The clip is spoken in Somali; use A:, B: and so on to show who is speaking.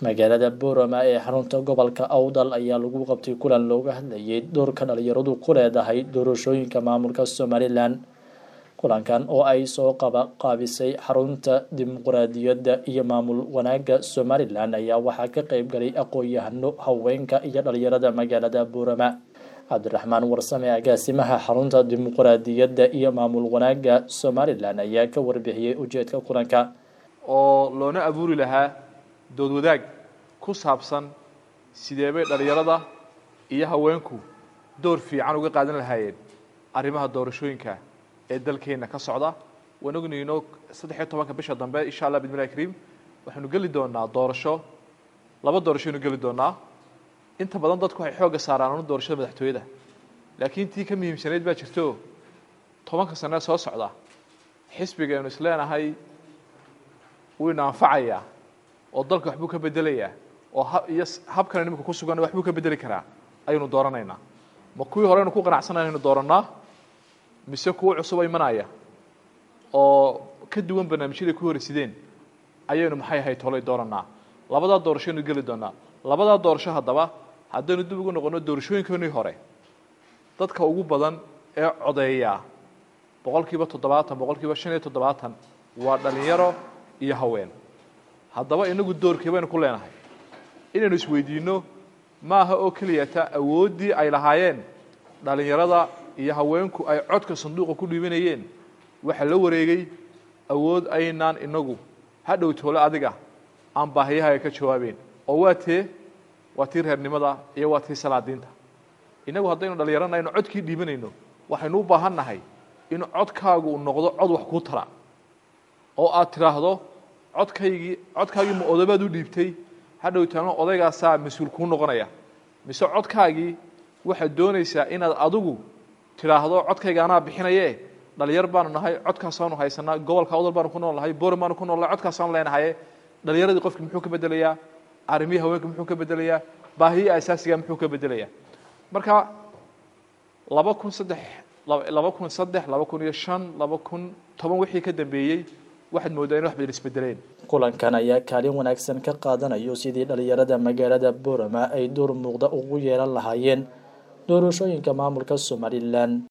A: magaalada boorama ee xarunta gobolka awdal ayaa lagu qabtay kulan looga hadlayay doorka dhalinyaradu ku leedahay doorashooyinka maamulka somalilan kulankan oo ay soo qaabisay xarunta dimuqraadiyadda iyo maamul wanaagga somalilan ayaa waxaa ka qeyb galay aqoon-yahano haweenka iyo dhalinyarada magaalada boorama cabdiraxmaan warsame agaasimaha xarunta dimuqraadiyadda iyo maamul wanaagga somalilan ayaa ka warbixiyey ujeedka kulanka
B: oo loona abuuri lahaa dood wadaag ku saabsan sidee bay dhalinyarada iyo haweenku door fiican uga qaadan lahaayeen arrimaha doorashooyinka ee dalkeenna ka socda waan ognayno saddexiyo tobanka bisha dambe insha allah bidmillahi kariim waxaynu geli doonaa doorasho laba doorashoaynu geli doonaa inta badan dadku waxay xoogga saaraan anu doorashada madaxtooyada laakiin tii ka muhiimsanayd baa jirto tobanka sane soo socda xisbiga aynu isleenahay wuyna anfacayaa oo dalka waxbuu ka bedelayaa oo iyo habkan imika ku sugan waxbuu ka bedeli karaa ayaynu dooranaynaa ma kuwii hore aynu ku qanacsanay aynu doorannaa mise kuwo cusuba imanaya oo ka duwan barnaamijyaday ku horeysideen ayaynu maxay ahayd tolay doorannaa labadaa doorashoaynu geli doonaa labadaa doorasho haddaba haddaynu dib ugu noqono doorashooyinkoonii hore dadka ugu badan ee codeeyaa boqol kiiba toddobaatan boqol kiiba shan iyo toddobaatan waa dhalinyaro iyo haween haddaba inagu doorkii baynu ku leenahay inaynu isweydiinno maaha oo keliyata awooddii ay lahaayeen dhalinyarada iyo haweenku ay codka sanduuqa ku dhiibanayeen waxaa la wareegay awood aynaan inagu hadhow toole adiga aan baahiyahaga ka jawaabeen oo waa tee waa tii reernimada iyo waa tii salaadiinta inagu haddaynu dhalinyarana aynu codkii dhiibanayno waxaynu u baahan nahay in codkaagu uu noqdo cod wax kuu tara oo aad tidhaahdo codkaygii codkaagii ma odabaad u dhiibtay hadhow taano odaygaasaa mas-uul kuu noqonaya mise codkaagii waxaad doonaysaa inaad adigu tidhaahdo codkayga anaa bixinaye dhalinyar baanu nahay codkaasaanu haysanaa gobolka awdal baanu ku nool nahay boor baanu ku noolnahay codkaasaanu leenahaye dhalinyaradii qofki muxuu ka bedelayaa arrimihii haweenka muxuu ka bedelayaa baahiyii asaasiga muxuu ka bedelayaa marka laba kun saddex laba kun saddex laba kun iyo shan laba kun toban wixii ka dambeeyey waxaad moodaa in wax badan isbedeleen
A: kulankan ayaa kaalin wanaagsan ka qaadanayo sidii dhalinyarada magaalada boorama ay door muuqda ugu yeelan lahaayeen doorashooyinka maamulka somalilan